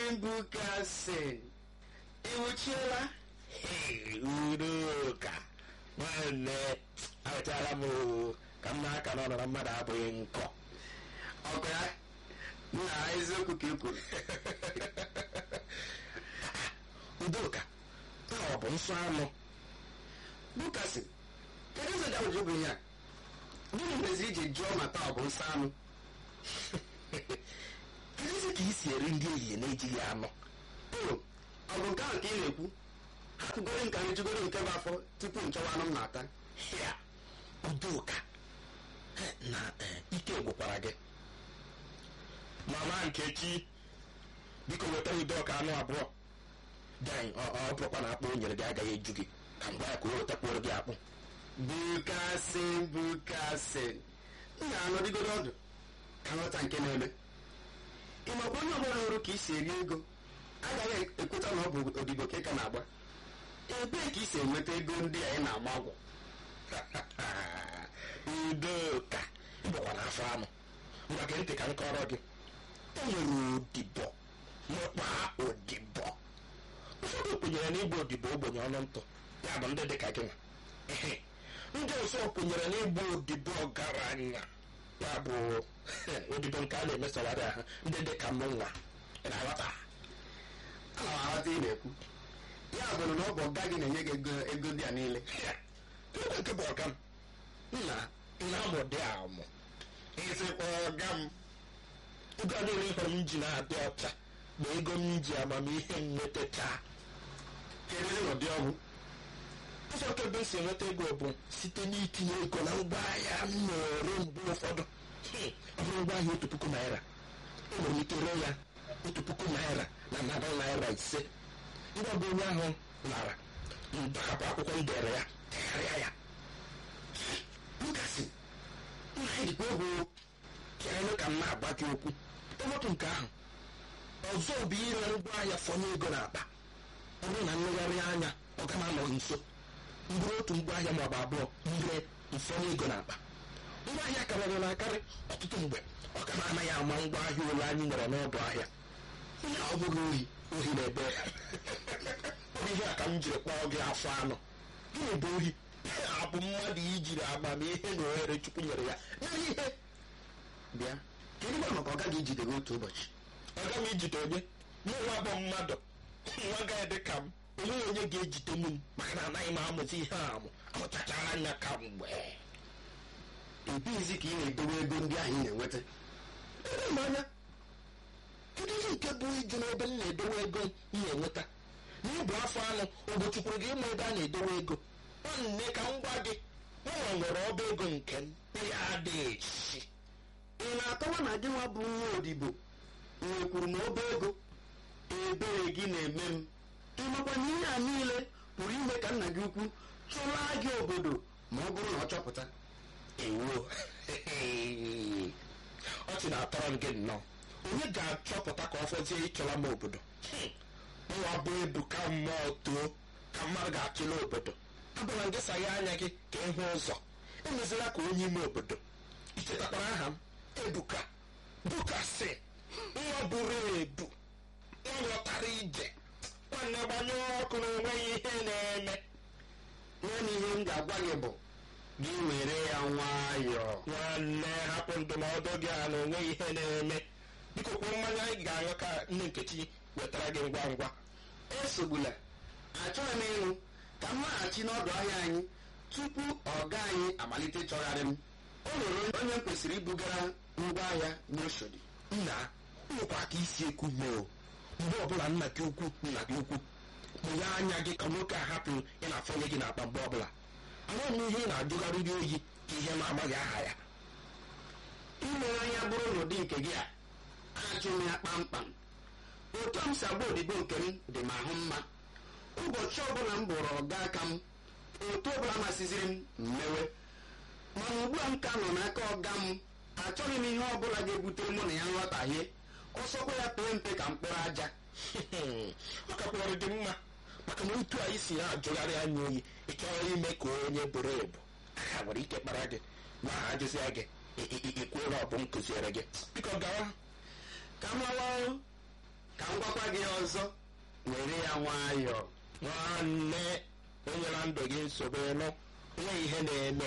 mbukasị ịnwụchiela udoka nwanne awetara m oo, ka m na-aka n'ọnụ na mmadụ abụghị nkọ ọkụ ya nna eziokwu ka ị kwuru udoka taa ọ bụ nsọ anụ bukasị kedu ụzọ dawụjụ bụ ihe a gịnị mezi iji jụọ ma taa ọ bụ nsọ anụ kedụzi ka i si eri ndị ehihie na-ejighị anụ o ọ bụ nke ahụ ka ị na-ekwu hapụgoro nka anyị jụgoro nke bụ afọ tupu nchọwa anụ m na-ata ya udoka eh, na eh, ike gwụkwara gị mama nkechi biko weta udoka anụ abụọ dan ọ ọ bụrụkwa na akpụ o nyere gị agaghị eju gị ka m gwa ya ka o wetakwuoro gị akpụ bukasị bukasị m ga-anọdịgodo ọdụ ka nghọta nke na-eme ị makwa onye ọbụla hụrụ ka i si eri ego agaghị ekweta na ọ bụ odibo ka ị ka na-agba ebee ka i si enweta ego ndị a ị na-ama ọgwụ udoka ịbụkwa n'afọ anụ ngwa gị ntị ka m kọrọ gị e nwere odibo n'ọkpa odibo ụfọdụ kwenyere na ịgba odibo ogbenye ọnụ ntụ ya bụ ndị dị ka gị nwa Ehe. ndị ọzọ kwenyere na ịgba odibo ọgaranya ya bụ odibo nke a na-emesogharị ahụ ndị dị ka m nwa ị na-aghọta ana m aghọta ị na-ekwu ya bụrụ na ọ bụ ọga gị na-enye gị ego ego ndị a niile Ya, ebe nke bụ ọga m nna na-amụ dị amụ ịsịkwa ọga m ego a niile hụrụ m ji na-adị ọcha bụ ego m ji amamihe m nwetacha kedu ụdị ọgwụ ụzọ nke ebe m si enweta ego bụ site n'itinye ego na ngwaahịa m na-ere mgbe ụfọdụ Hmm, ọ bụrụ ngwaahịa otu puku naira enwere m ike ree ya otu puku naira na narị naira ise ngwa bụ onye ahụ lara ndakapụ akwụkwọ m dere ya tegharịa ya bukasị nna anyị dịkwa egwu chere ka m na-agba gị okwu ewepụ nke ahụ ọzọ bụ ire ngwaahịa fọnye ego n'akpa ọ bụrụ na nlegharị anya ọ ga anọghị nso mbụrụ otu ngwaahịa maọbụ abụọ ire mfọnye ego n'akpa ngwaahịa karịrị na akarị ọtụtụ mgbe ọ ga anaghị ama ngwaahịa ole anyị nwere n'ọdụ ahịa onye ọ bụghị ohi ohi na-ebe ya ọ bụ ihe a ka m jiri kpọọ gị afọ anụ gịnị bụ ohi abụ mmadụ ijiri amamihe na ohere chukwu nyere ya mere ihe bịa kedu gwa maka ọga gị jide gị otu ụbọchị aga m ijide onye nwa bụ mmadụ nwa gaghị dị ka m onweghị onye ga-ejide m maka na anaghị m amụzi ihe a amụ amụchachara anya ka mgbe ebighịzi ka ị na-edowe ego ndị ahụ ị na-enweta ebe m anya kedu ihe nke bụ iju n'ebe m na-edowe ego m na-enweta n'ịbụ afọ anụ ogochukwuru gị ịma ebe a na-edowe ego nwanne ka m gwa gị nwa nwere ọba ego nke m ya adịghị echi ị na-akọwa na gị nwa bụ nwa odibo nwekwuru na obe ego ebere gị na-eme m ịmakwa na ihe a niile pụrụ ime ka nna gị ukwu chụlaa gị obodo ma ọ bụrụ na ọ chọpụta ewo ọchị na-atọrọ m gị nnọọ onye ga-achọpụta ka ọ fọzie ịchọla m obodo nwa bụ ebu ka mmụọ too ka mmadụ ga-achịla obodo abụla gị saghe anya gị ka ịhụ ụzọ emezila ka onye ime obodo ichetakwara aha m ebuka bukasị nwa buru ebu nwa lọtara ije nwanne gbanye ọkụ na onweghị ihe na-eme naanị ihe m ga-agwa gị bụ gị were ya nwayọọ nwanne hapụ ndụmọdụ gị a na onweghị ihe na-eme biko kwuo mmanya anyị ga-aṅụ ka nne nkechi wetara gị ngwa ngwa esogbula achọghị m ịṅụ ka m laghachi n'ọdụ ahịa anyị tupu ọga anyị amalite chọgharị m o nwere onye m kwesịrị ibugara ngwa ahịa n'oshodi nna nwekwa ka isi ekwu mee o mgbe ọbụla nna gị ukwu nna gị ukwu mụnye anya gị ka nwoke a hapụ ị na-afọnye gị n'akpa mgbe ọbụla amaghị m ihe ị na-ajụgharịrị oyi ka ihe na-amaghị aha ya imere anya bụrụ n'ụdị nke gị a ajụ m ya kpamkpam otu m si agba odibo nke m dị m ahụ mma ụbọchị ọbụla m bụrụ ọga aka m otu ọbụla masịziri m mmewe mana ugbu a m ka nọ n'aka ọga m achọghị m ihe ọbụla ga-ebutere mụ na ya nghọtahie ọsọkwa ya pee mpe ka mkpụrụ aja ọ kakwara dị mma maka na otu anyị si na-ajụgharị anya oyi ị chọrọ ime ka onye buru ebu ha nwere ike kpara gị ma ha jụzia gị ikwuola ọ bụ m kụziere gị biko gawa ka m lawa ka m gwakwa gị ọzọ were ya nwayọọ nwanne enyela ndụ gị nsogbu ịnụ onwe ihe na-eme